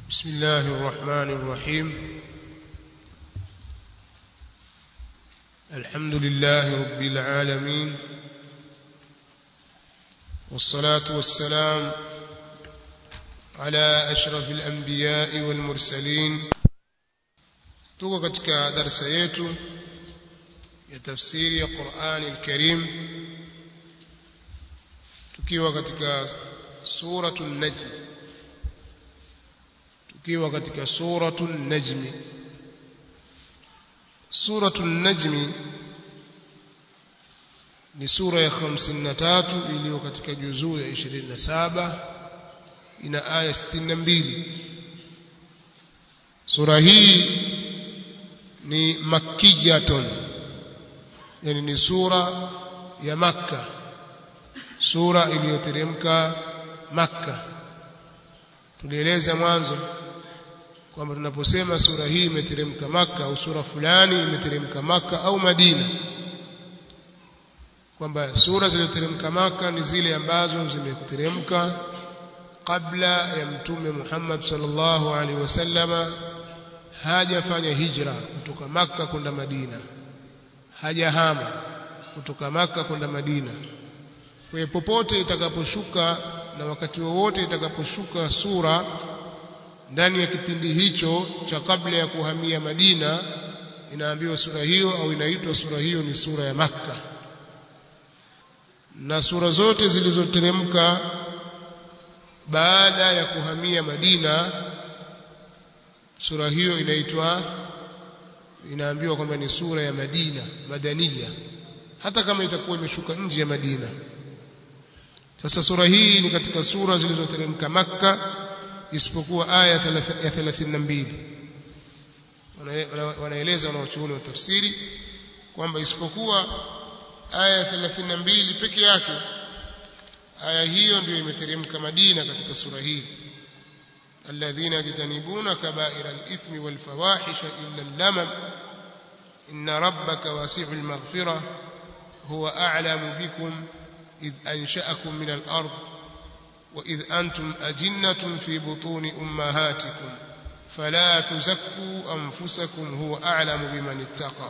بسم الله الرحمن الرحيم الحمد لله رب العالمين والصلاة والسلام على أشرف الأنبياء والمرسلين tuko katika darasa yetu ya tafsiri ya Qur'ani al-Karim tukiwa katika suratul Najm tukiwa katika suratul Najm suratul Najm ni sura ya 53 iliyo katika juzuu ya 27 ina aya 62 sura hii ni makkiyatun yani ni sura ya makka sura iliyoteremka makka tulieleza mwanzo kwamba tunaposema sura hii imeteremka makka au sura fulani imeteremka makka au madina kwamba sura zilizoteremka makka ni zile ambazo zimeteremka kabla ya mtume Muhammad sallallahu alaihi wasallama hajafanya hijra kutoka makka kwenda madina hajahama kutoka maka kwenda Madina. Kwa hiyo popote itakaposhuka na wakati wowote itakaposhuka sura ndani ya kipindi hicho cha kabla ya kuhamia Madina, inaambiwa sura hiyo au inaitwa sura hiyo ni sura ya Makka. Na sura zote zilizoteremka baada ya kuhamia Madina, sura hiyo inaitwa inaambiwa kwamba ni sura ya Madina madania hata kama itakuwa imeshuka nje ya Madina sasa sura hii ni katika sura zilizoteremka Makka isipokuwa aya ya 32 wanaeleza wanaochuoni wa tafsiri kwamba isipokuwa aya ya 32 peke yake aya hiyo ndio imeteremka Madina katika sura hii الذين يجتنبون كبائر الإثم والفواحش إلا اللمم إن ربك واسع المغفرة هو أعلم بكم إذ أنشأكم من الأرض وإذ أنتم أجنة في بطون أمهاتكم فلا تزكوا أنفسكم هو أعلم بمن اتقى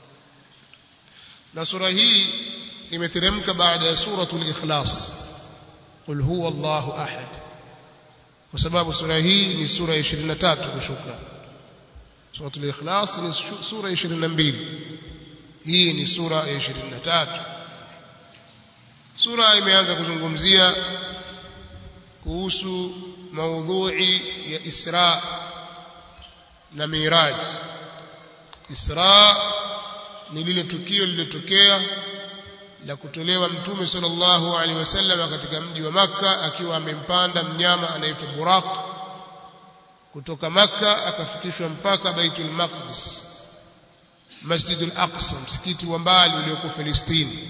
نصر هي imeteremka baada ya suratul ikhlas qul huwa Allahu ahad kwa sababu sura hii ni sura ya 23 kushuka suratul ikhlas ni sura ya 22 hii ni sura ya 23 sura imeanza kuzungumzia kuhusu maudhui ya Isra na Miraj Isra ni lile tukio lililotokea la kutolewa mtume sallallahu alaihi wasallam katika mji wa Makka akiwa amempanda mnyama anaitwa Buraq kutoka Makka akafikishwa mpaka Baitul Maqdis Masjidul Aqsa msikiti wa mbali ulioko Palestina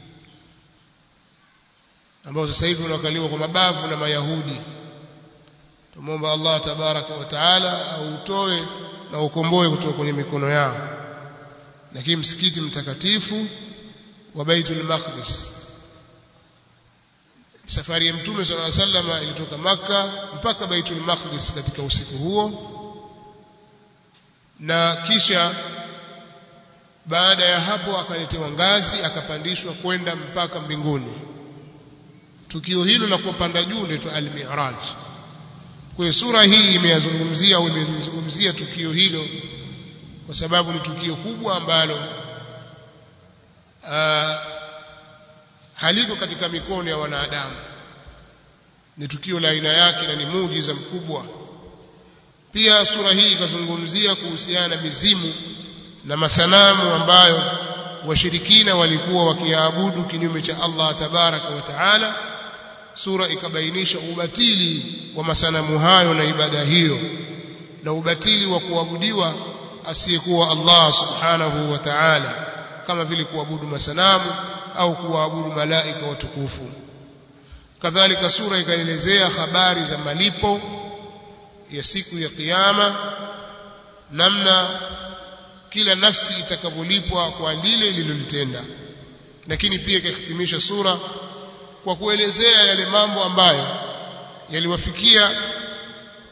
ambao sasa hivi unakaliwa kwa mabavu na Mayahudi tumomba Allah tabaraka wa taala autoe na ukomboe kutoka kwenye mikono yao lakini msikiti mtakatifu wa Baitul Maqdis safari ya mtume صلى الله عليه وسلم ilitoka maka mpaka Baitul Maqdis katika usiku huo na kisha baada ya hapo akaletewa ngazi akapandishwa kwenda mpaka mbinguni tukio hilo la kupanda juu ndio al-Mi'raj kwa sura hii imeyazungumzia au imezungumzia tukio hilo kwa sababu ni tukio kubwa ambalo Uh, haliko katika mikono ya wanadamu ni tukio la aina yake na ni muujiza mkubwa pia sura hii ikazungumzia kuhusiana na mizimu na masanamu ambayo washirikina walikuwa wakiabudu kinyume cha Allah tabaraka wa taala sura ikabainisha ubatili wa masanamu hayo na ibada hiyo na ubatili wa kuabudiwa asiyekuwa Allah subhanahu wa ta'ala kama vile kuabudu masanamu au kuabudu malaika watukufu kadhalika sura ikaelezea habari za malipo ya siku ya kiyama namna kila nafsi itakavyolipwa kwa lile lililolitenda lakini pia ikahitimisha sura kwa kuelezea yale mambo ambayo yaliwafikia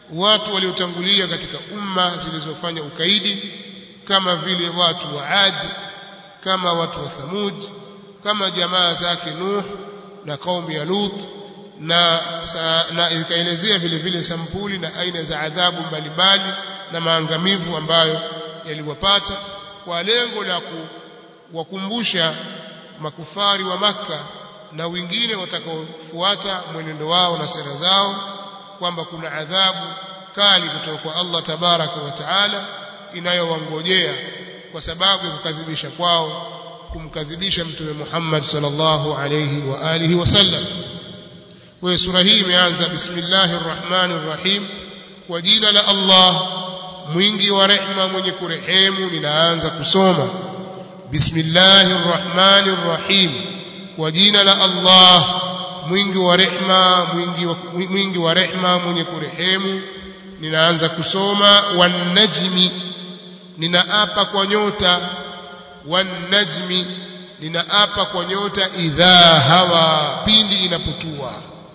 watu waliotangulia katika umma zilizofanya ukaidi kama vile watu wa Ad kama watu wa Thamud kama jamaa zake Nuh na kaumu ya Lut na na ikaelezea vile vile sampuli na aina za adhabu mbalimbali na maangamivu ambayo yaliwapata kwa lengo la kuwakumbusha makufari wa Makka na wengine watakaofuata mwenendo wao na sera zao kwamba kuna adhabu kali kutoka kwa Allah tabaraka wa taala inayowangojea kwa sababu ya kukadhibisha kwao kumkadhibisha mtume Muhammad sallallahu alayhi wa alihi wasallam kwa sura hii imeanza bismillahir rahmanir rahim kwa jina la Allah mwingi wa rehma mwenye kurehemu ninaanza kusoma bismillahir rahmanir rahim kwa jina la Allah mwingi wa rehma mwingi wa, mwingi wa rehma mwenye kurehemu ninaanza kusoma wan najmi ninaapa kwa nyota wan najmi ninaapa kwa nyota idha hawa pindi inapotua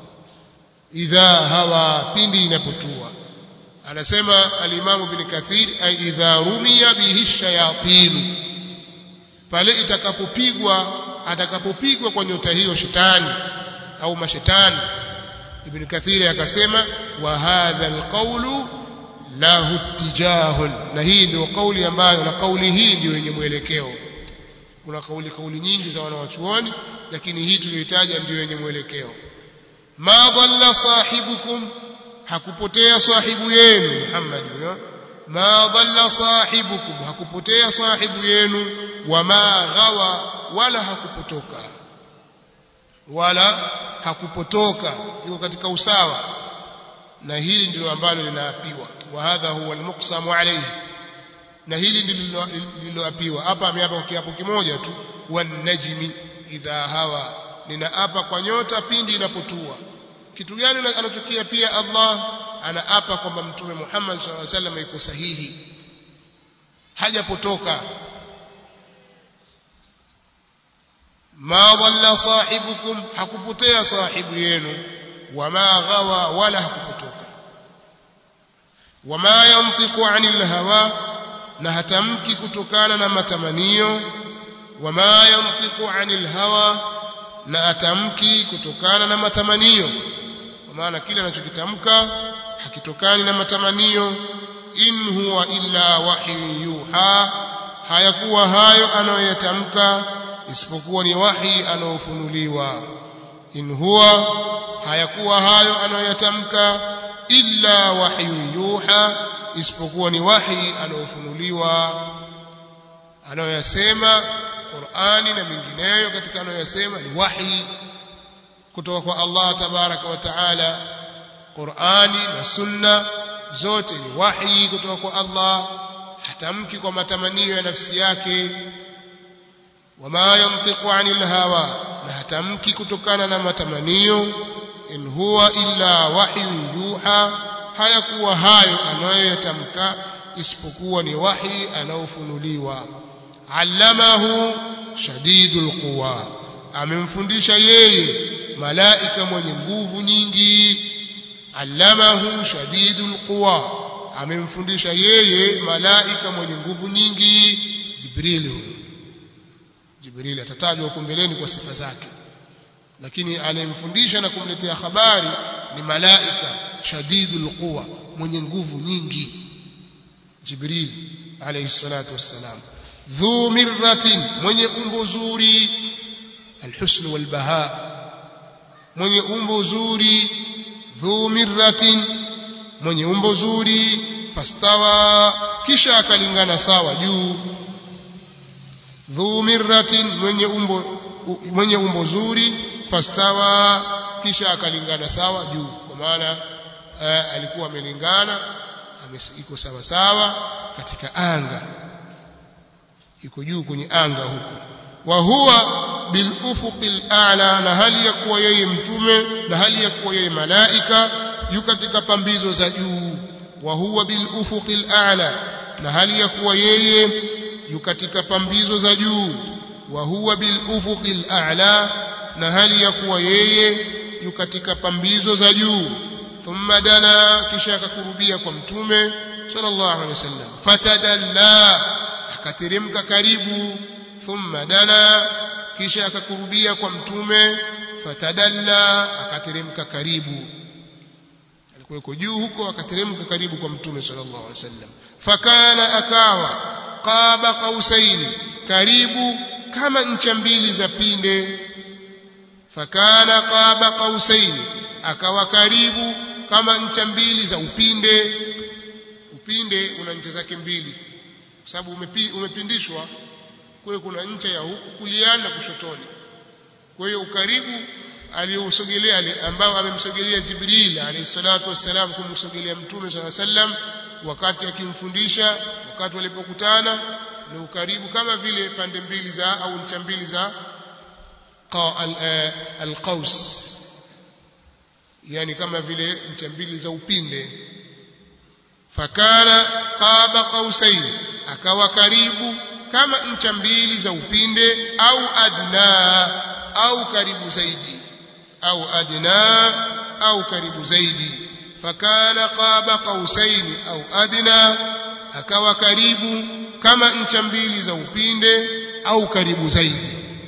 idha hawa pindi inapotua anasema alimamu bin kathir ay idha rumiya bihi shayatin pale itakapopigwa atakapopigwa kwa nyota hiyo shetani au mashetani ibn kathir akasema wa hadha alqawlu lahu tijahun na hii ndio kauli ambayo na kauli hii ndio yenye mwelekeo kuna kauli kauli nyingi za wanawachuoni lakini hii tuliyotaja ndio yenye mwelekeo ma dhalla sahibukum hakupotea sahibu yenu Muhammad huyo ma dhalla sahibukum hakupotea sahibu yenu wama ghawa wala hakupotoka wala hakupotoka yuko katika usawa na hili ndilo ambalo linaapiwa wa hadha huwa almuqsamu alayhi na hili ndilo lililoapiwa hapa ameapa kwa kiapo kimoja tu wan najmi idha hawa ninaapa kwa nyota pindi inapotua kitu gani anachokia pia Allah anaapa kwamba mtume Muhammad sallallahu alaihi wasallam yuko sahihi hajapotoka ma dhalla sahibukum hakupotea sahibu yenu wama ghawa wala hakupotoka wama yantiqu anil hawa na hatamki kutokana na matamanio wama yantiqu anil hawa na atamki kutokana na matamanio kwa maana kile anachokitamka hakitokani na matamanio in huwa illa wahyu yuha hayakuwa hayo anayoyatamka isipokuwa ni wahi anaofunuliwa in huwa hayakuwa hayo anayoyatamka illa wahyu yuha isipokuwa ni wahi anaofunuliwa anayoyasema Qur'ani na mengineyo katika anayoyasema ni wahi kutoka kwa Allah tabaraka wa taala Qur'ani na sunna zote ni wahi kutoka kwa Allah hatamki kwa matamanio ya nafsi yake wama yantiqu anil hawa na hatamki kutokana na matamanio in huwa illa wahyu yuha hayakuwa hayo anayoyatamka isipokuwa ni wahi anaofunuliwa allamahu shadidul quwa amemfundisha yeye malaika mwenye nguvu nyingi allamahu shadidul quwa amemfundisha yeye malaika mwenye nguvu nyingi jibril huyo jibril atatajwa huko mbeleni kwa sifa zake lakini anayemfundisha na kumletea habari ni malaika shadidul quwa mwenye nguvu nyingi jibril alayhi salatu wassalam dhu mirratin mwenye umbo zuri alhusn walbaha mwenye umbo zuri dhu mirratin mwenye umbo zuri fastawa kisha akalingana sawa juu dhu mirratin mwenye umbo mwenye umbo zuri fastawa kisha akalingana sawa juu kwa maana uh, alikuwa amelingana iko sawa sawa katika anga iko juu kwenye anga huko wa huwa bil ufuqil a'la na hali ya kuwa yeye mtume na hali ya kuwa yeye malaika yu katika pambizo za juu wa huwa bil ufuqil a'la na hali ya kuwa yeye yu katika pambizo za juu wa huwa bil ufuqil a'la na hali ya kuwa yeye yu katika pambizo za juu thumma dana kisha akakurubia kwa mtume sallallahu alaihi wasallam fatadalla akateremka karibu thumma dana kisha akakurubia kwa mtume fatadalla akateremka karibu alikuwa yuko juu huko akateremka karibu kwa mtume sallallahu alaihi wasallam fakana akawa qaba qausaini karibu kama ncha mbili za pinde fakana qaba qausaini akawa karibu kama ncha mbili za upinde upinde una ncha zake mbili kwa sababu umepi, umepindishwa kwa hiyo kuna ncha ya huku kuliani na kushotoni kwa hiyo ukaribu aliyousogelea ambao amemsogelea Jibril alayhi salatu wassalam kumsogelea mtume swalla sallam wakati akimfundisha wakati walipokutana ni ukaribu kama vile pande mbili za au ncha mbili za alqaus yani kama vile ncha mbili za upinde fakana qaba qausain akawa karibu kama ncha mbili za upinde au adna au karibu zaidi au adna au karibu zaidi fakana qaba qausain au adna akawa karibu kama ncha mbili za upinde au karibu zaidi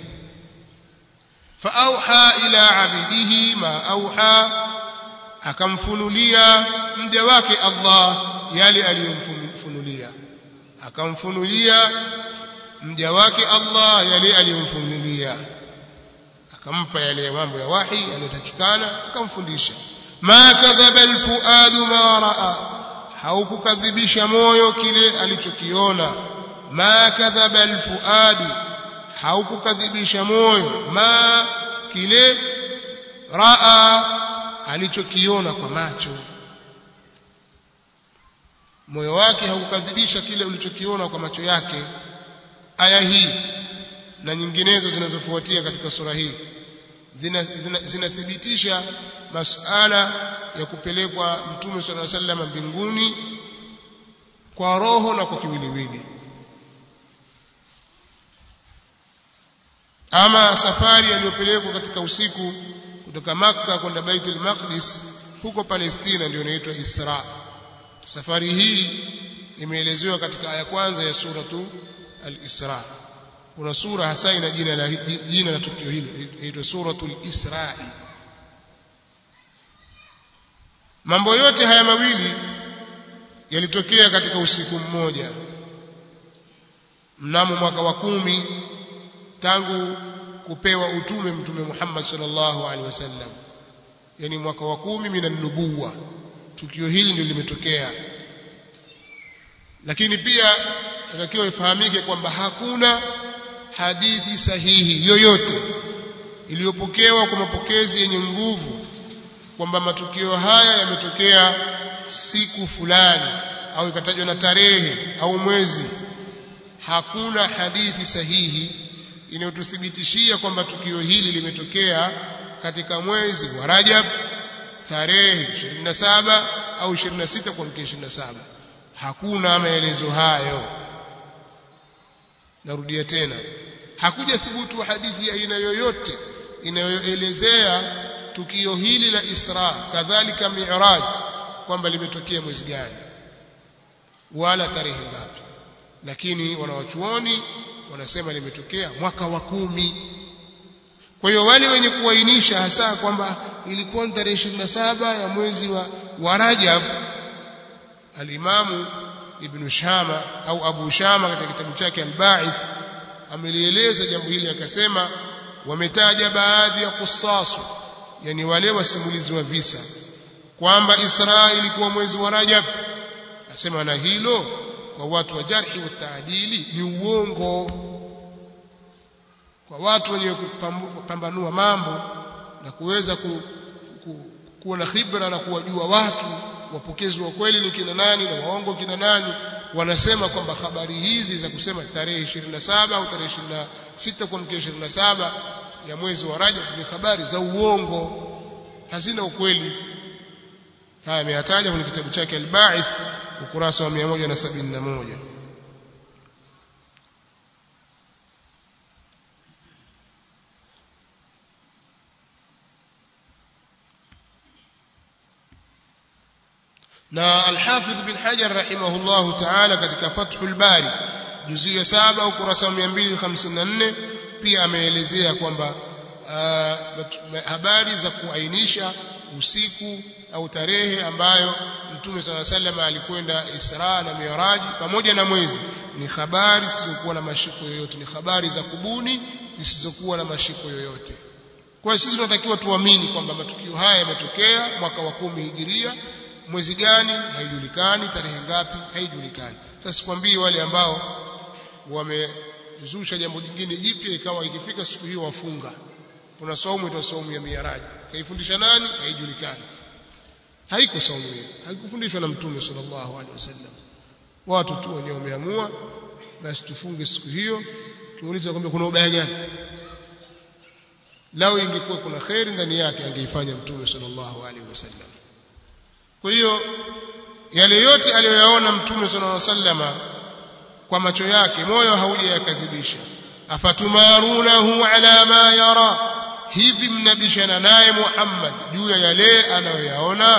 faauha ila abidihi ma auha akamfunulia mja wake Allah yale aliyomfunulia akamfunulia mja wake Allah yale aliyomfunulia akampa yale mambo ya wahi yanayotakikana akamfundisha ma kadhaba alfuadu ma raa haukukadhibisha moyo kile alichokiona ma kadhaba alfuadu haukukadhibisha moyo ma kile raa alichokiona kwa macho moyo wake haukukadhibisha kile ulichokiona kwa macho yake aya hii na nyinginezo zinazofuatia katika sura hii zinathibitisha masala ya kupelekwa mtume sala sallam mbinguni kwa roho na kwa kiwiliwili ama safari aliyopelekwa katika usiku kutoka Makka kwenda Baitul Maqdis huko Palestina ndio inaitwa Isra safari hii imeelezewa katika aya kwanza ya suratu al-Isra kuna sura hasa ina jina la jina la tukio hilo inaitwa suratul Isra'i mambo yote haya mawili yalitokea katika usiku mmoja mnamo mwaka wa kumi tangu kupewa utume mtume Muhammad sallallahu alaihi wasallam yani mwaka wa kumi minan nubuwa tukio hili ndio limetokea lakini pia inatakiwa ifahamike kwamba hakuna hadithi sahihi yoyote iliyopokewa kwa mapokezi yenye nguvu kwamba matukio haya yametokea siku fulani au ikatajwa na tarehe au mwezi hakuna hadithi sahihi inayotuthibitishia kwamba tukio hili limetokea katika mwezi wa Rajab tarehe 27 au 26 kwa mkia 27 hakuna maelezo hayo narudia tena hakuja thubutu hadithi ya aina yoyote inayoelezea tukio hili la Isra kadhalika Mi'raj kwamba limetokea mwezi gani wala tarehe ngapi lakini wanawachuoni wanasema limetokea mwaka wa kumi kwa hiyo wale wenye kuainisha hasa kwamba ilikuwa ni tarehe 27 ya mwezi wa, wa Rajab alimamu Ibn Shama au Abu Shama katika kitabu chake Al-Ba'ith amelieleza jambo hili akasema wametaja baadhi ya kusasu yani wale wasimulizi wa visa kwamba Isra ilikuwa mwezi wa Rajab asema na hilo kwa watu wa jarhi wa taadili ni uongo kwa watu wenye kupambanua mambo na kuweza ku, ku, kuwa na khibra na kuwajua watu wapokezi wa kweli ni kina nani na waongo kina nani wanasema kwamba habari hizi za kusema tarehe 27 au tarehe 26 kwa mkia 27 ya mwezi wa Rajab ni habari za uongo hazina ukweli haya ameyataja kwenye kitabu chake Al-Ba'ith ukurasa wa 171 na al-Hafidh bin Hajar rahimahullahu ta'ala katika Fathul Bari juzu ya 7 ukurasa wa 254 pia ameelezea kwamba habari za kuainisha usiku au tarehe ambayo Mtume صلى الله عليه alikwenda Isra na Mi'raj pamoja na mwezi ni habari zisizokuwa na mashiko yoyote ni habari za kubuni zisizokuwa na mashiko yoyote kwa hiyo sisi tunatakiwa tuamini kwamba matukio haya yametokea mwaka wa kumi hijiria mwezi gani haijulikani tarehe ngapi haijulikani sasa sikwambii wale ambao wamezusha jambo jingine jipya ikawa ikifika siku hiyo wafunga kuna saumu ita saumu ya miaraji kaifundisha nani haijulikani haiko saumu hiyo haikufundishwa na mtume sallallahu alaihi wasallam watu tu wenyewe wameamua basi tufunge siku hiyo kiuliza kwamba kuna ubaya gani lao ingekuwa kuna khairi ndani yake angeifanya mtume sallallahu alaihi wasallam kwa hiyo yale yote aliyoyaona mtume sallallahu alaihi wasallama kwa macho yake moyo haujayakadhibisha afatumarunahu ala ma yara hivi mnabishana naye Muhammad juu ya yale anayoyaona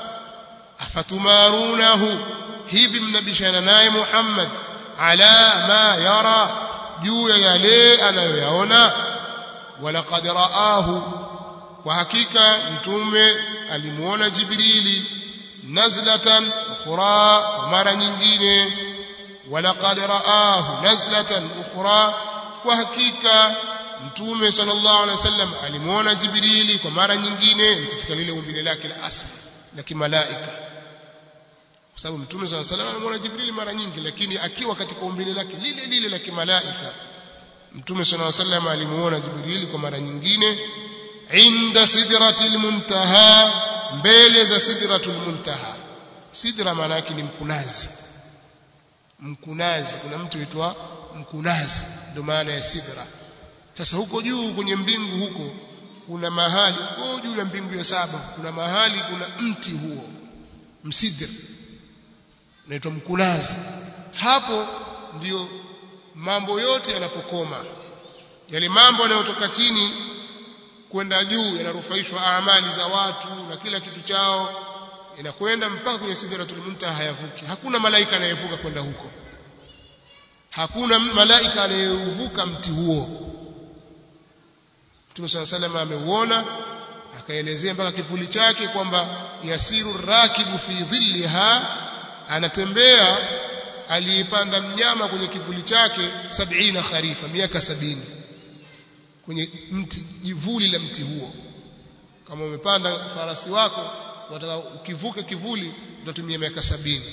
afatumarunahu hivi mnabishana naye Muhammad ala ma yara juu ya yale anayoyaona walaqad raahu kwa hakika mtume alimuona Jibrili nazlatan ukhra mara nyingine walaqad raahu nazlatan ukhra kwa hakika mtume sallallahu alaihi wasallam alimuona Jibrili kwa mara nyingine katika lile umbile lake la asli la kimalaika kwa sababu mtume sallallahu alaihi wasallam alimuona Jibrili mara nyingi lakini akiwa katika umbile lake lile lile la kimalaika mtume sallallahu alaihi wasallam alimuona Jibrili kwa mara nyingine inda sidratil muntaha mbele za sidratul muntaha sidra maana yake ni mkunazi mkunazi kuna mtu huitwa mkunazi ndio maana ya sidra sasa huko juu kwenye mbingu huko kuna mahali huko juu ya mbingu ya saba kuna mahali kuna mti huo msidr unaitwa mkunazi hapo ndiyo mambo yote yanapokoma yale mambo yanayotoka chini kwenda juu yanarufaishwa amali za watu na kila kitu chao inakwenda mpaka kwenye sidratul muntaha hayavuki hakuna malaika anayevuka kwenda huko hakuna malaika anayeuvuka mti huo Mtume صلى الله عليه وسلم ameuona akaelezea mpaka kivuli chake kwamba yasiru rakibu fi dhilliha anatembea aliyepanda mnyama kwenye kivuli chake sabina kharifa miaka sabini kwenye mti jivuli la mti huo kama umepanda farasi wako wataka ukivuka kivuli utatumia miaka sabini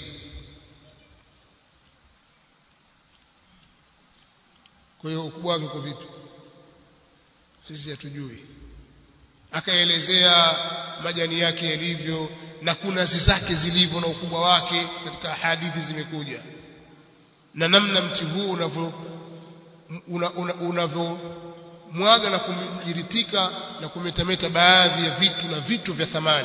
kwa hiyo ukubwa wake uko vipi sisi hatujui akaelezea majani yake yalivyo na kunazi zake zilivyo na ukubwa wake katika hadithi zimekuja na namna mti huu unavyo unavyo mwaga na kumjiritika na kumetameta baadhi ya vitu na vitu vya thamani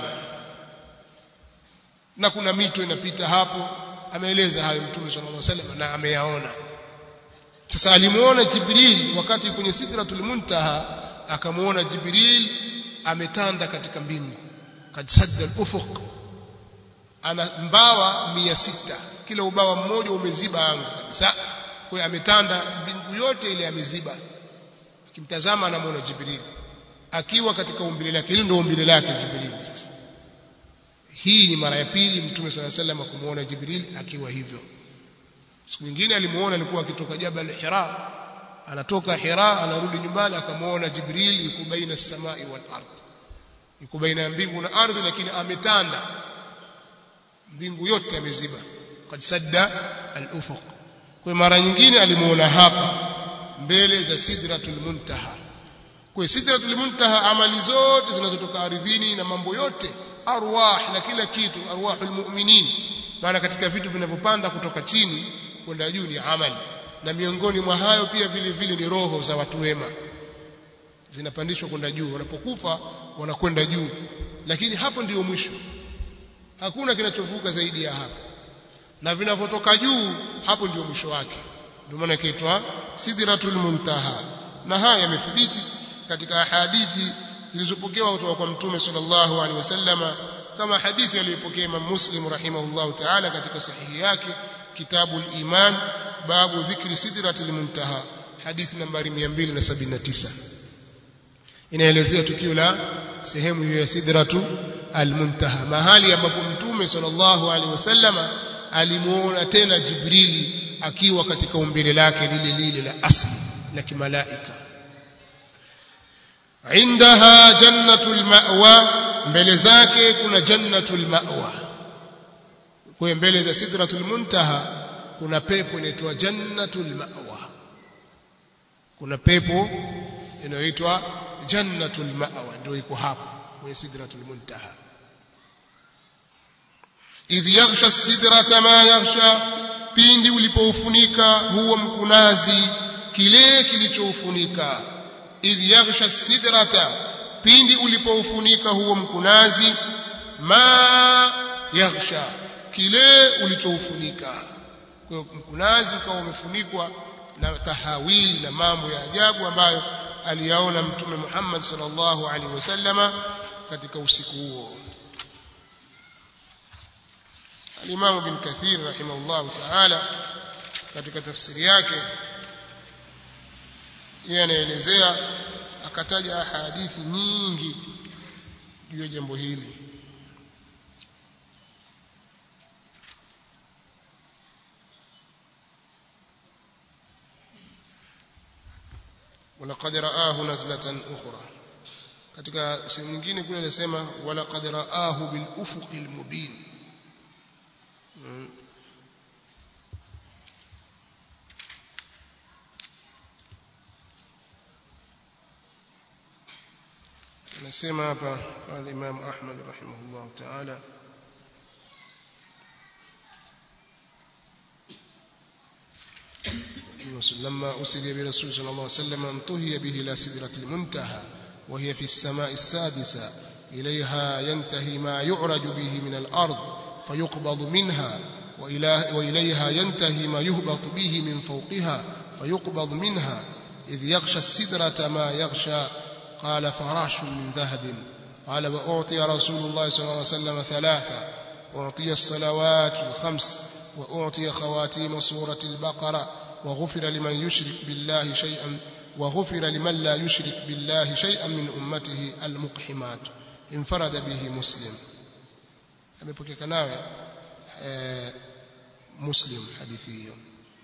na kuna mito inapita hapo ameeleza hayo mtume sallallahu alaihi wasallam na ameyaona sasa alimuona Jibril wakati kwenye sidratul muntaha akamuona Jibril ametanda katika mbingu kad sadda al-ufuq ana mbawa mia sita kila ubawa mmoja umeziba anga kabisa kwa hiyo ametanda mbingu yote ile ameziba akimtazama anamuona Jibril akiwa katika umbile lake hilo ndio umbile lake Jibril sasa hii ni mara ya pili mtume swalla sallam kumuona Jibril akiwa hivyo siku nyingine alimuona alikuwa akitoka Jabal Hira anatoka Hira anarudi nyumbani akamuona Jibril yuko baina samai wal ardh yuko baina ya mbingu na ardhi lakini ametanda mbingu yote ameziba kad sadda al-ufuq kwa mara nyingine alimuona hapa mbele za sidratul muntaha kwa sidratul muntaha amali zote zinazotoka ardhini na mambo yote arwah na kila kitu arwahul mu'minin maana katika vitu vinavyopanda kutoka chini kwenda juu ni amali na miongoni mwa hayo pia vile vile ni roho za watu wema zinapandishwa kwenda juu wanapokufa wanakwenda juu lakini hapo ndiyo mwisho hakuna kinachovuka zaidi ya hapo na vinavyotoka juu hapo ndiyo mwisho wake ndio maana ikaitwa sidratul muntaha na haya yamethibiti katika hadithi zilizopokewa kutoka kwa mtume sallallahu alaihi wasallama kama hadithi aliyopokea Imam Muslim rahimahullahu ta'ala katika sahihi yake kitabu al-iman babu dhikri sidratil muntaha hadithi nambari 279 inaelezea tukio la sehemu hiyo ya sidratu al-muntaha mahali ambapo mtume sallallahu alaihi wasallama alimuona tena Jibrili akiwa katika umbile lake lile lile la asli la kimalaika indaha jannatul ma'wa mbele zake kuna jannatul ma'wa kwa mbele za sidratul muntaha kuna pepo inaitwa jannatul ma'wa kuna pepo inayoitwa jannatul ma'wa ndio iko hapo kwenye sidratul muntaha idh yaghsha sidrata ma yaghsha pindi ulipoufunika huo mkunazi kile kilichoufunika idh yaghsha sidrata pindi ulipoufunika huo mkunazi ma yaghsha kile ulichoufunika kwa mkunazi ukawa umefunikwa na tahawili na mambo ya ajabu ambayo aliyaona mtume Muhammad sallallahu alaihi wasallama katika usiku huo Al-Imam Ibn Kathir rahimahullah ta'ala katika tafsiri yake yeye anaelezea akataja hadithi nyingi juu ya jambo hili ولقد رآه نزلة أخرى katika sehemu nyingine kule anasema walaqad raahu bil ufuqil mubin anasema hapa al-Imam Ahmad rahimahullah ta'ala لما أسري برسول صلى الله عليه وسلم انتهي به إلى سدرة المنتهى وهي في السماء السادسة إليها ينتهي ما يعرج به من الأرض فيقبض منها وإليها ينتهي ما يهبط به من فوقها فيقبض منها إذ يغشى السدرة ما يغشى قال فراش من ذهب قال وأعطي رسول الله صلى الله عليه وسلم ثلاثة أعطي الصلوات الخمس وأعطي خواتيم سورة البقرة وغفر لمن يشرك بالله شيئا وغفر لمن لا يشرك بالله شيئا من أمته المقحمات انفرد به مسلم amepokeka nawe muslim hadithi hiyo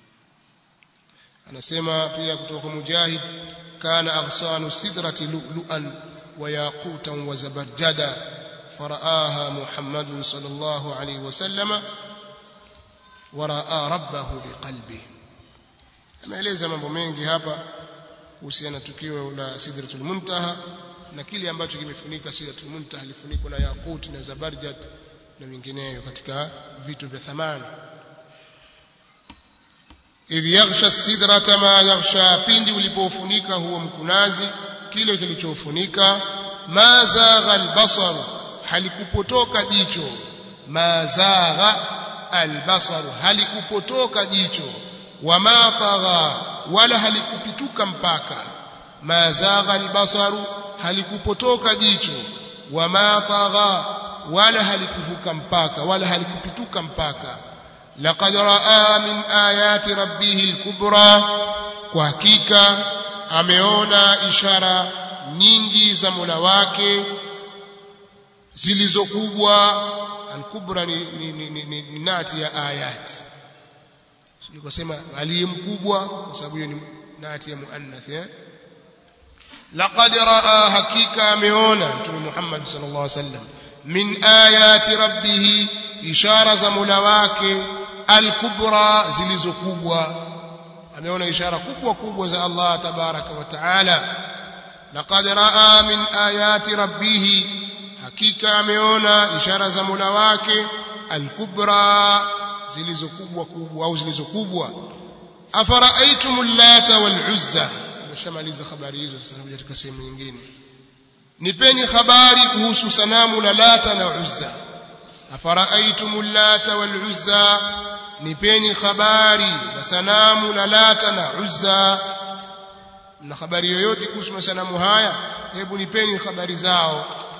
anasema pia kutoka mujahid kana aghsanu sidrati lu'lu'an wa yaqutan wa zabarjada faraaha muhammadun sallallahu alayhi wasallama wa raa rabbahu biqalbihi ameeleza mambo mengi hapa kuhusiana na tukio la sidratul muntaha na kile ambacho kimefunika sidratul muntaha lifunikwa na yaqut na zabarjad na vingineyo katika vitu vya thamani idh yaghsha sidrata ma yaghsha pindi ulipofunika huo mkunazi kile kilichofunika ma zagha albasar halikupotoka jicho ma zagha albasar halikupotoka jicho wama tagha wala halikupituka mpaka ma zagha albasaru halikupotoka jicho wama tagha wala halikuvuka mpaka wala halikupituka mpaka laqad raa min ayati rabbih alkubra kwa hakika ameona ishara nyingi za Mola wake zilizokubwa alkubra ni, ni, ni, ni, ni, ni nati ya ayati nikosema aliye mkubwa kwa sababu hiyo ni nati ya muannath eh laqad raa hakika ameona mtume Muhammad sallallahu alaihi wasallam min ayati rabbih ishara za Mola wake alkubra zilizokubwa ameona ishara kubwa kubwa za Allah tabaraka wa taala laqad raa min ayati rabbih hakika ameona ishara za Mola wake alkubra zilizokubwa kubwa au zilizokubwa afara'aytumul lata wal uzza ameshamaliza habari hizo sasa nakuja katika sehemu nyingine nipeni habari kuhusu sanamu la lata na uzza afara'aytumul lata wal uzza nipeni habari za sanamu la lata na uzza na habari yoyote kuhusu masanamu haya hebu nipeni habari zao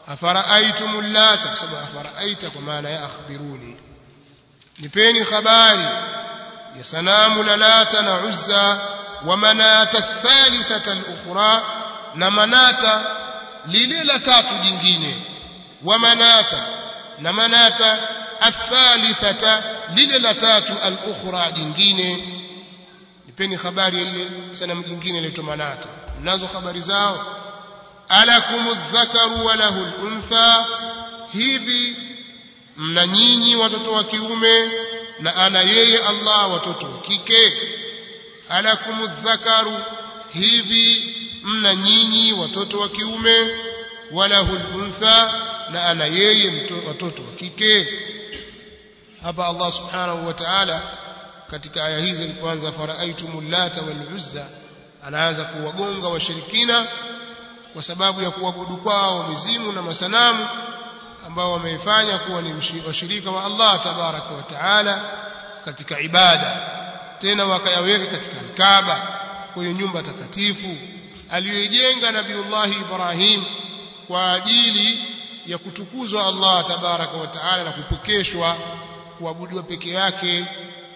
afara'aytum lata kwa sababu afara'aita kwa maana ya akhbiruni nipeni habari ya sanamu la lata na uzza wa manata thalithata al-ukhra na manata lile la tatu jingine wa manata na manata athalithata lile la tatu al-ukhra jingine nipeni habari ile sanamu jingine ile manata mnazo habari zao alakum adh-dhakaru wa lahu al-untha hivi mna nyinyi watoto wa kiume na ana yeye Allah watoto wa kike alakum adh-dhakaru hivi mna nyinyi watoto wa kiume walahu al-untha na ana yeye watoto wa kike hapa Allah subhanahu wa ta'ala katika aya hizi alipoanza faraitumul lata wal uzza anaanza kuwagonga washirikina kwa sababu ya kuabudu kwao mizimu na masanamu ambao wameifanya kuwa ni washirika wa Allah tabaraka wa taala katika ibada tena wakayaweka katika Kaaba kwenye nyumba takatifu aliyoijenga Nabiullah Ibrahim kwa ajili ya kutukuzwa Allah tabaraka wa taala na kupokeshwa kuabudiwa peke yake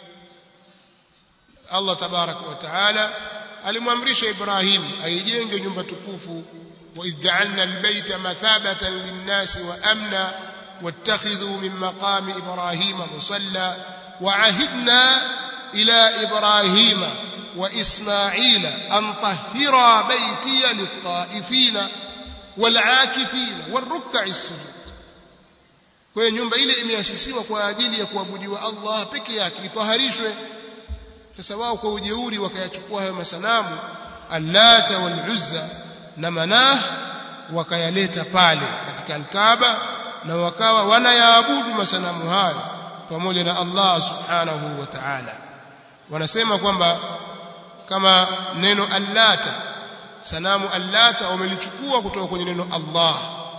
Allah tabaraka wa taala alimwamrisha Ibrahim aijenge nyumba tukufu wa idja'alna albayta mathabatan lin-nasi wa amna wattakhidhu min maqami Ibrahima musalla wa ahidna ila Ibrahima wa Ismaila an tahhira baytiya lit-ta'ifina wal-'akifina war-ruk'i sujud kwa hiyo nyumba ile imeasisiwa kwa ajili ya kuabudiwa Allah peke yake itaharishwe sasa wao kwa ujeuri wakayachukua hayo masanamu allata wal uzza na manah wakayaleta pale katika alkaaba na wakawa wanayaabudu masanamu hayo pamoja na Allah subhanahu wa ta'ala wanasema kwamba kama neno allata sanamu allata wamelichukua kutoka kwenye neno Allah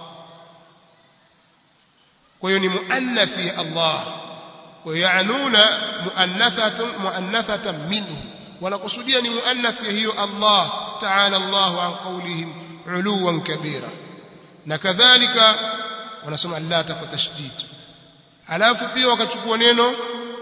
kwa hiyo ni muannathi ya Allah ويعنون مؤنثة مؤنثة منه ونقصديا مؤنث هي الله تعالى الله عن قولهم علوا كبيرا نكذلك ونسمع اللات وتشديد alafu pia wakachukua neno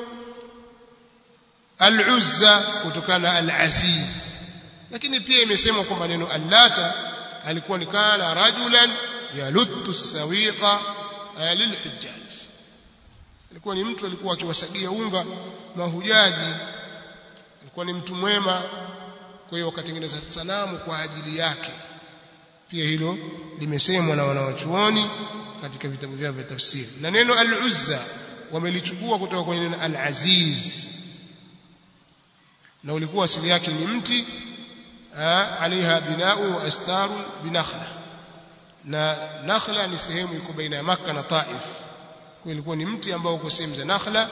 al-uzza kutokana al-aziz lakini pia imesemwa kwamba neno allata alikuwa ni kana rajulan yaluttu sawiqa lilhujjaj alikuwa ni mtu alikuwa akiwasagia unga mahujaji alikuwa ni mtu mwema kwa hiyo wakatengeneza sanamu kwa ajili yake pia hilo limesemwa na wanawachuoni katika vitabu vyao vya tafsiri na neno al-uzza wamelichukua kutoka kwenye neno al-aziz na ulikuwa asili yake ni mti alaiha binau wa astaru binakhla na nakhla ni sehemu iko baina ya Makka na Taif kwa ilikuwa ni mti ambao uko sehemu za nakhla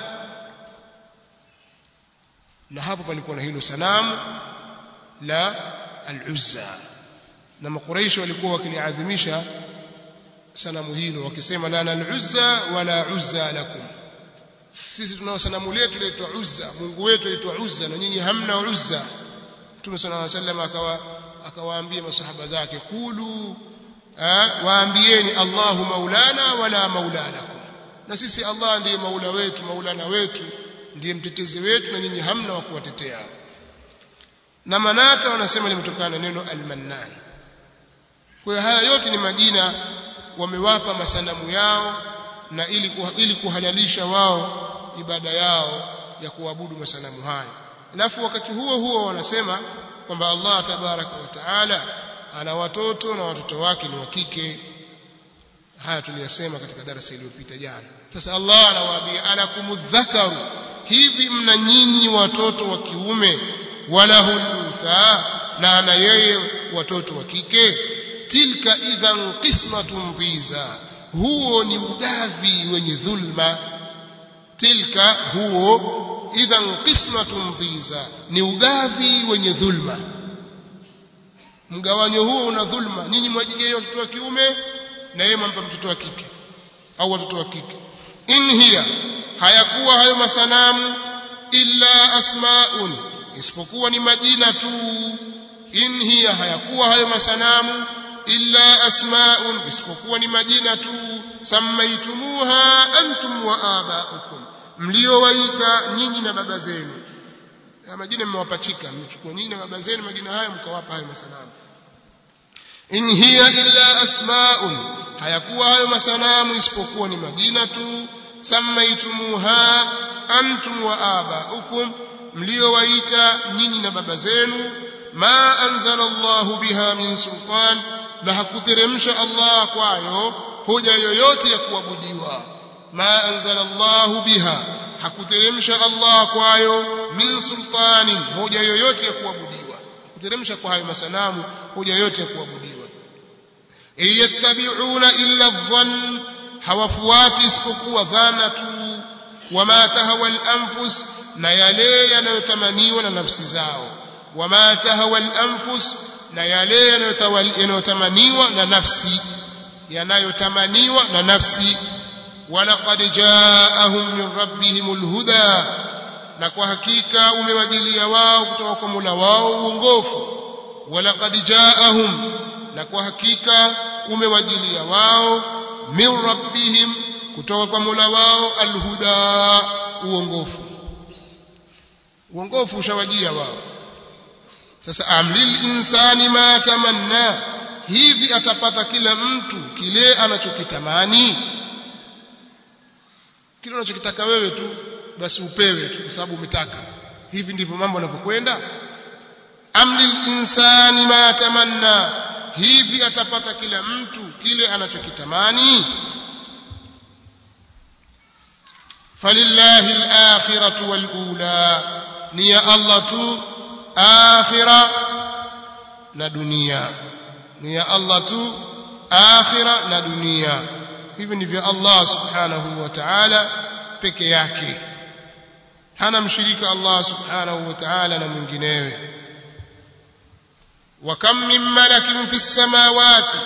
na hapo palikuwa na hilo sanamu la al-Uzza na makuraishi walikuwa wakiliadhimisha sanamu hilo wakisema lana al-Uzza wala Uzza lakum sisi tunao sanamu letu laitwa Uzza Mungu wetu aitwa Uzza na nyinyi hamna Uzza Mtume صلى الله عليه وسلم akawa akawaambia masahaba zake kulu waambieni Allahu maulana wala maula lakum na sisi Allah ndiye maula wetu maulana wetu ndiye mtetezi wetu na nyinyi hamna wa kuwatetea na manata wanasema limetokana na neno almannan kwa hiyo haya yote ni majina wamewapa masanamu yao na ili ili kuhalalisha wao ibada yao ya kuabudu masanamu hayo alafu wakati huo huo wanasema kwamba Allah tabaraka wa taala ana watoto na watoto wake ni wa kike haya tuliyasema katika darasa iliyopita jana sasa Allah anawaambia alakumudhakaru hivi mna nyinyi watoto wa kiume wala hulutha na ana yeye watoto wa kike tilka idhan qismatun dhiza huo ni ugavi wenye dhulma tilka huo idhan qismatun dhiza ni ugavi wenye dhulma mgawanyo huo una dhulma nyinyi mwajigea watoto wa kiume na yeye mwampa mtoto wa kike au watoto wa kike in hiya hayakuwa hayo masanamu illa asmaun isipokuwa ni majina tu in hiya hayakuwa hayo masanamu illa asma'un isipokuwa ni majina tu sammaitumuha antum wa aba'ukum mliowaita nyinyi na baba zenu haya majina mmewapachika mmechukua nyinyi na baba zenu majina hayo mkawapa hayo masanamu in hiya illa asma'un hayakuwa hayo masanamu isipokuwa ni majina tu sammaitumuha antum wa aba'ukum mliowaita nyinyi na baba zenu ma anzala Allahu biha min sultan na hakuteremsha Allah kwayo hoja yoyote ya kuabudiwa ma anzala Allahu biha hakuteremsha Allah kwayo min sultanin hoja yoyote ya kuabudiwa hakuteremsha kwa hayo masanamu hoja yoyote ya kuabudiwa iyattabi'una illa dhann hawafuati isipokuwa dhana tu wama tahawa al-anfus na yale yanayotamaniwa na nafsi zao wama tahawa al-anfus na yale yanayotamaniwa na nafsi yanayotamaniwa na nafsi walaqad jaa'ahum min rabbihimul huda na kwa hakika umewajilia wao kutoka kwa Mola wao uongofu walaqad jaa'ahum na kwa hakika umewajilia wao min rabbihim kutoka kwa Mola wao alhuda uongofu uongofu ushawajia wao sasa amlil insani ma tamanna hivi atapata kila mtu kile anachokitamani kile unachokitaka wewe tu basi upewe tu kwa sababu umetaka hivi ndivyo mambo yanavyokwenda amlil insani ma tamanna hivi atapata kila mtu kile anachokitamani falillahi al-akhiratu wal-ula ni ya Allah tu akhira na dunia ni ya Allah tu akhira na dunia hivi ni vya Allah subhanahu wa ta'ala peke yake hana mshirika Allah subhanahu wa ta'ala na mwinginewe wa kam min malakin fis samawati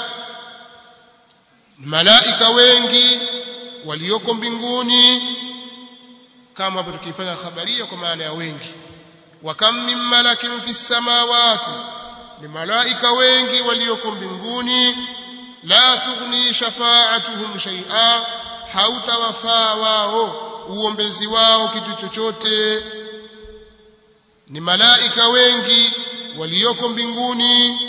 malaika wengi walioko mbinguni kama hapo tukifanya khabaria kwa maana ya wengi wa kam min malakin fis samawati ni malaika wengi walioko mbinguni la tughni shafa'atuhum shay'a hautawafaa wao uombezi wao kitu chochote ni malaika wengi walioko mbinguni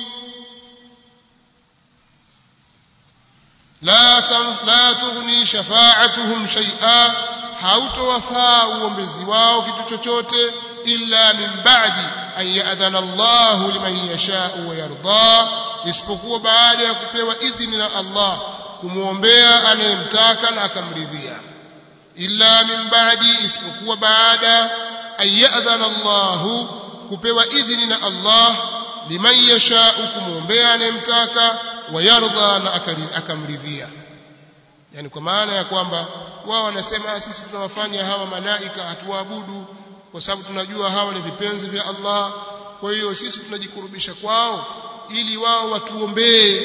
la la tughni shafa'atuhum shay'a hautawafaa uombezi wao kitu chochote illa min ba'di an ya'dhana Allahu liman yasha'u wa yarda isipokuwa baada ya kupewa idhini na Allah kumwombea anayemtaka na akamridhia illa min ba'di isipokuwa baada an ya'dhana Allahu kupewa idhini na Allah liman yasha'u kumwombea anayemtaka wa yarda na akamridhia yani kwa maana ya kwamba wao wanasema sisi tunawafanya hawa malaika hatuwaabudu kwa sababu tunajua hawa ni vipenzi vya Allah kwa hiyo sisi tunajikurubisha kwao ili wao watuombee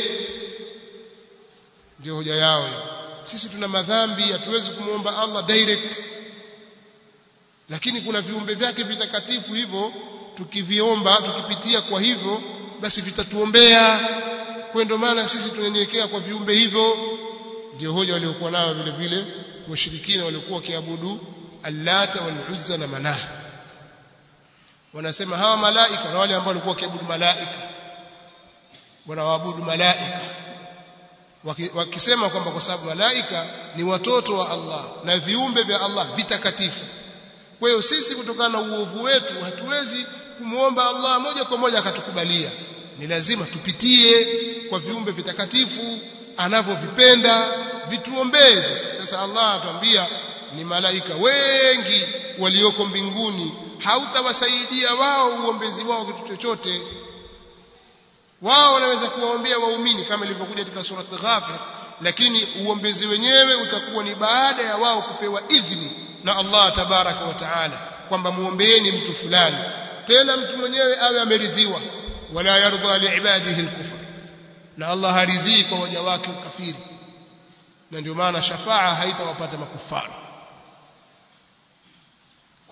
ndio hoja yao sisi tuna madhambi hatuwezi kumwomba Allah direct lakini kuna viumbe vyake vitakatifu hivyo tukiviomba tukipitia kwa hivyo basi vitatuombea kwa ndio maana sisi tunyenyekea kwa viumbe hivyo ndio hoja waliokuwa nayo vile vile washirikina waliokuwa wakiabudu allata wal uzza na manah wanasema hawa malaika na wale ambao walikuwa wakiabudu malaika wanawaabudu malaika wakisema kwamba kwa sababu malaika ni watoto wa Allah na viumbe vya Allah vitakatifu kwa hiyo sisi kutokana na uovu wetu hatuwezi kumwomba Allah moja kwa moja akatukubalia ni lazima tupitie kwa viumbe vitakatifu anavyovipenda vituombee sasa Allah atuambia ni malaika wengi walioko mbinguni hautawasaidia wao uombezi wao kitu chochote wao wanaweza kuwaombea waumini kama ilivyokuja katika surat Ghafir lakini uombezi wenyewe utakuwa ni baada ya wao kupewa idhini na Allah tabaraka wa taala kwamba muombeeni mtu fulani tena mtu mwenyewe awe ameridhiwa wala yardha liibadihi alkufr na Allah haridhii kwa waja wake ukafiri na ndio maana shafaa haitawapata makufara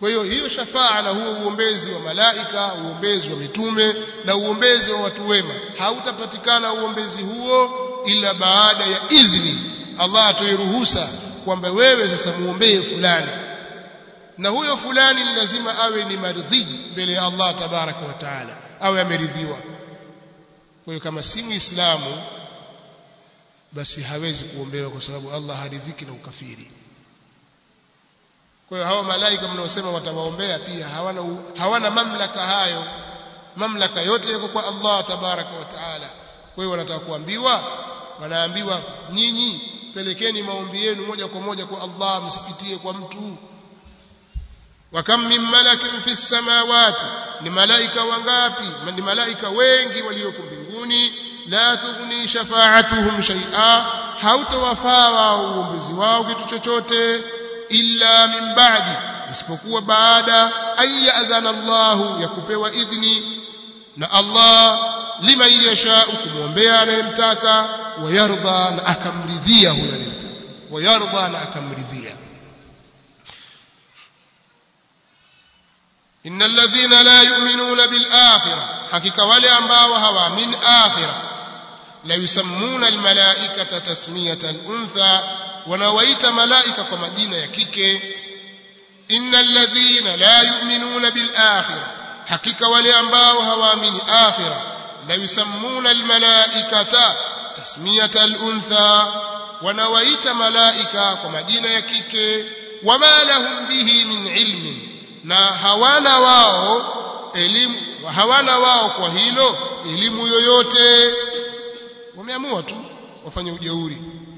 kwa hiyo hiyo shafaa na huo uombezi wa malaika uombezi wa mitume na uombezi wa watu wema hautapatikana uombezi huo ila baada ya idhni Allah atoe ruhusa kwamba wewe sasa muombee fulani na huyo fulani ni lazima awe ni maridhi mbele ya Allah tabaraka wa taala awe ameridhiwa kwa hiyo kama si muislamu basi hawezi kuombewa kwa sababu Allah haridhiki na ukafiri kwa hiyo hao malaika mnaosema watawaombea pia hawana hawana mamlaka hayo mamlaka yote yako kwa Allah tabaraka wa taala kwa hiyo wanataka kuambiwa wanaambiwa nyinyi pelekeni maombi yenu moja kwa moja kwa Allah msipitie kwa mtu wa kam min malakin fi samawati ni malaika wangapi ni malaika wengi walioko mbinguni la tughni shafa'atuhum shay'a hautawafaa wao uombezi wao kitu chochote illa min ba'di isipokuwa baada ay ya'dhana Allah ya kupewa idhni na Allah liman yasha'u kumwombea anayemtaka wayardha na akamridhia huyo anayemtaka wayardha na akamridhia innal ladhina la yu'minuna bil akhirah hakika wale ambao hawaamini akhirah la yusammuna al malaikata tasmiyata al untha wanawaita malaika kwa majina ya kike innal ladhina la yu'minuna bil akhirah hakika wale ambao hawaamini akhirah la yusammuna al malaikata tasmiyata al untha wanawaita malaika kwa majina ya kike wama lahum bihi min ilmin na hawana wao elimu hawana wao kwa hilo elimu yoyote wameamua tu wafanye ujeuri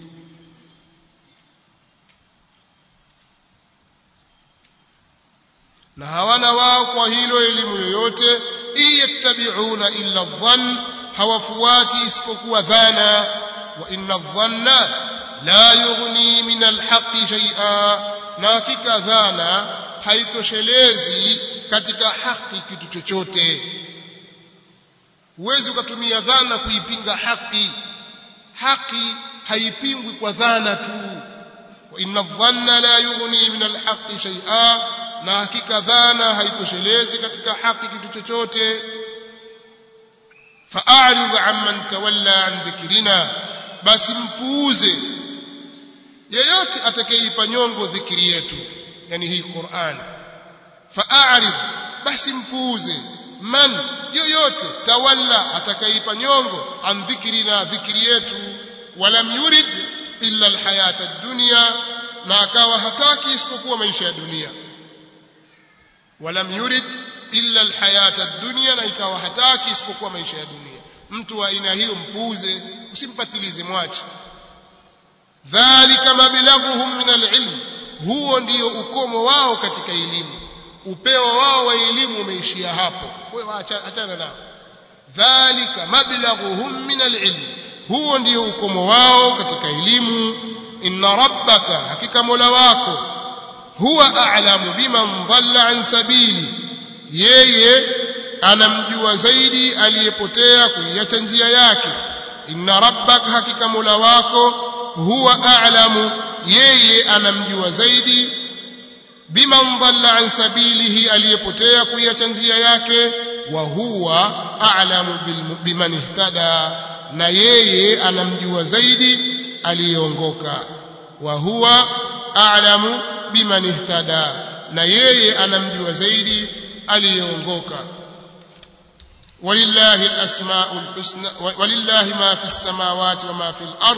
na hawana wao kwa hilo elimu yoyote iyattabi'una illa dhann hawafuati isipokuwa dhana wa inna dhanna la yughni min alhaqqi shay'a na hakika dhana haitoshelezi katika haki kitu chochote huwezi ukatumia dhana kuipinga haki haki haipingwi kwa dhana tu wa inna dhanna la yughni min alhaqqi shay'a na hakika dhana haitoshelezi katika haki kitu chochote fa'arid amman tawalla an dhikrina basi mpuuze yeyote atakayeipa nyongo dhikri yetu yani hii Qur'an fa'arid basi mpuuze man yoyote tawalla atakayeipa nyongo an dhikrina dhikri yetu walam yurid illa alhayata ad-dunya na akawa hataki isipokuwa maisha ya dunia walam yurid illa alhayata ad-dunya na ikawa hataki isipokuwa maisha ya dunia mtu wa aina hiyo mpuuze usimpatilize mwache dhalika mablaghuhum min alilm huo ndio ukomo wao katika elimu upeo wao wa elimu umeishia hapo wewe achana nao dhalika mablaghuhum min alilm huo ndio ukomo wao katika elimu inna rabbaka hakika mola wako huwa a'lamu biman dhalla an sabili yeye anamjua zaidi aliyepotea kuiacha njia yake inna rabbaka hakika mola wako huwa a'lamu yeye anamjua zaidi biman dhalla an sabilihi aliyepotea kuiacha njia yake wa huwa a'lamu biman ihtada na yeye anamjua zaidi aliyeongoka wa huwa a'lamu biman ihtada na yeye anamjua zaidi aliyeongoka walillahi alasmaul husna walillahi ma fi samawati wa ma fi al-ard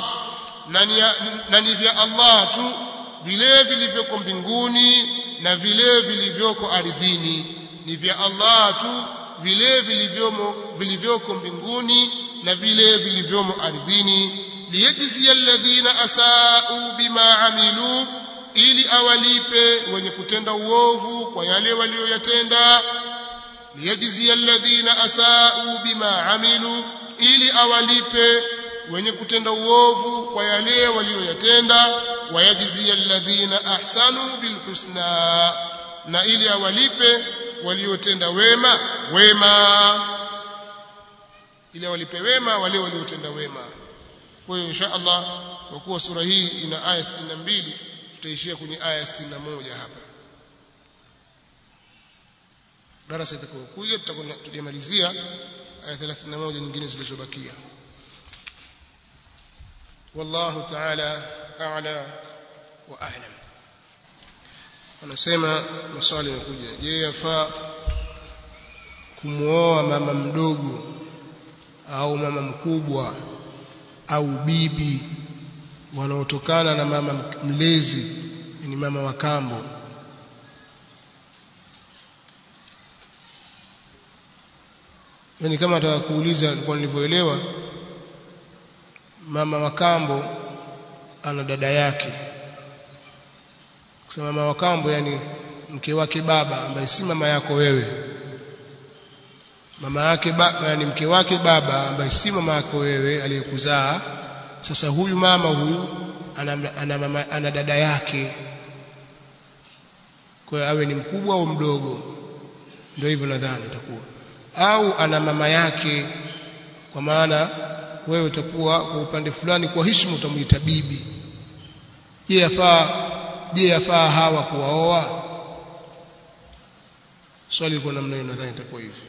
na ni vya Allah tu vile vilivyoko mbinguni na vile vilivyoko ardhini ni vya Allah tu vile vilivyomo vilivyoko mbinguni na vile vilivyomo ardhini liyajzi alladhina asau bima amilu ili awalipe wenye kutenda uovu kwa yale walioyatenda liyajzi alladhina asau bima amilu ili awalipe wenye kutenda uovu kwa yale walioyatenda wayajzi alladhina ahsanu bilhusna na ili awalipe waliotenda wema wema ili awalipe wema wale waliotenda wema kwa hiyo insha Allah kwa kuwa sura hii ina aya 62 tutaishia kwenye aya 61 hapa darasa itakayokuja tutakuwa tujamalizia aya 31 nyingine zilizobakia wallahu ta'ala a'la wa a'lam anasema maswali yanakuja je yafaa kumuoa mama mdogo au mama mkubwa au bibi wanaotokana na mama mlezi ni mama wa kambo yani kama nataka kuuliza kwa nilivyoelewa mama wa kambo ana dada yake kusema mama wa kambo yani mke wake baba ambaye si mama yako wewe mama yake baba yani mke wake baba ambaye si mama yako wewe aliyekuzaa sasa huyu mama huyu ana, ana, mama, ana dada yake kwa hiyo awe ni mkubwa au mdogo ndio hivyo nadhani itakuwa au ana mama yake kwa maana wewe utakuwa kwa upande fulani kwa heshima utamuita bibi je yafaa je yafaa hawa kuwaoa swali liko namna hiyo nadhani itakuwa hivyo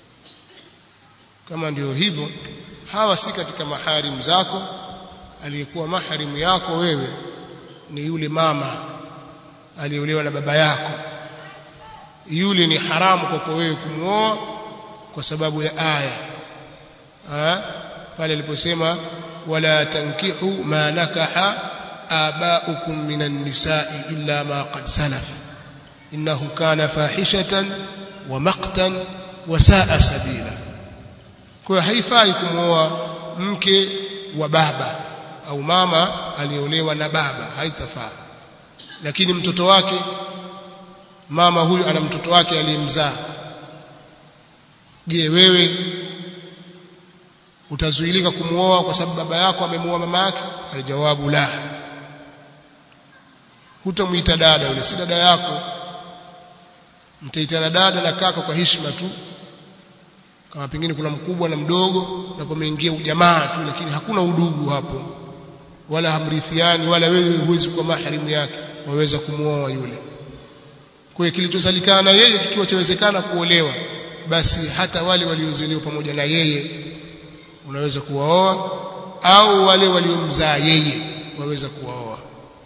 kama ndio hivyo hawa si katika maharimu zako aliyekuwa maharimu yako wewe ni yule mama aliyeolewa na baba yako yule ni haramu kwako wewe kumwoa kwa sababu ya aya ha? pale aliposema wala tankihu ma nakaha abaukum minan nisa'i illa ma qad salaf innahu kana fahishatan wa maqtan wa saa sabila kwa haifai kumwoa mke wa baba au mama aliolewa na baba haitafaa lakini mtoto wake mama huyu ana mtoto wake aliyemzaa je wewe utazuilika kumuoa kwa sababu baba yako amemuoa mama yake alijawabu la hutamuita dada yule si dada yako mtaitana dada na kaka kwa heshima tu kama pengine kuna mkubwa na mdogo na pameingia ujamaa tu lakini hakuna udugu hapo wala hamrithiani wala wewe huwezi kuwa maharimu yake waweza kumuoa yule kwa hiyo kilichosalikana yeye kikiwa chawezekana kuolewa basi hata wale waliozaliwa pamoja na yeye unaweza kuwaoa au wale waliomzaa yeye waweza kuwaoa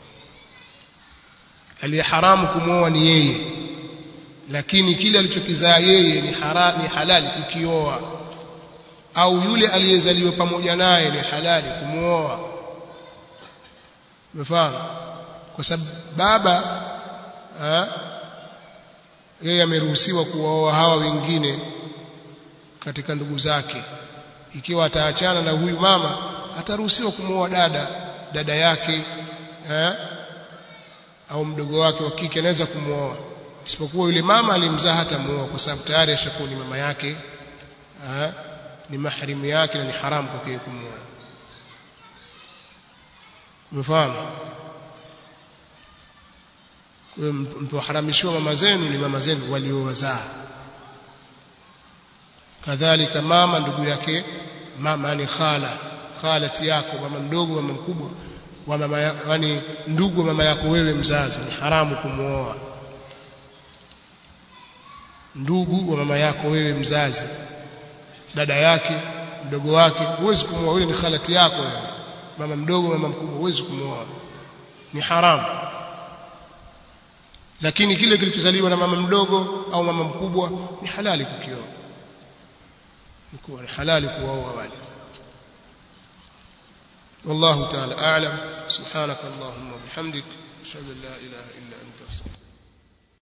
aliye haramu kumwoa ni yeye lakini kile alichokizaa yeye ni, hara, ni halali kukioa au yule aliyezaliwa pamoja naye ni halali kumwoa umefahamu kwa sababu baba yeye ameruhusiwa kuwaoa hawa wengine katika ndugu zake ikiwa ataachana na huyu mama ataruhusiwa kumwoa dada dada yake eh, au mdogo wake wa kike anaweza kumwoa isipokuwa yule mama alimzaa hata muoa kwa sababu tayari ashakuwa ni mama yake eh, ni maharimu yake na ni haramu kwake kumwoa umefahamu kwa hiyo mtoharamishiwa mama zenu ni mama zenu waliowazaa kadhalika mama ndugu yake mama ni khala khalati yako mama mdogo mama mkubwa wa mama yani ndugu mama yako wewe mzazi ni haramu kumwoa ndugu wa mama yako wewe mzazi dada yake mdogo wake huwezi kumwoa yule ni khalati yako wewe mama mdogo mama mkubwa huwezi kumwoa ni haramu lakini kile kilichozaliwa na mama mdogo au mama mkubwa ni halali kukioa ni halali kuwaoa wale والله تعالى أعلم سبحانك اللهم وبحمدك أشهد أن لا إله إلا أنت أستغفرك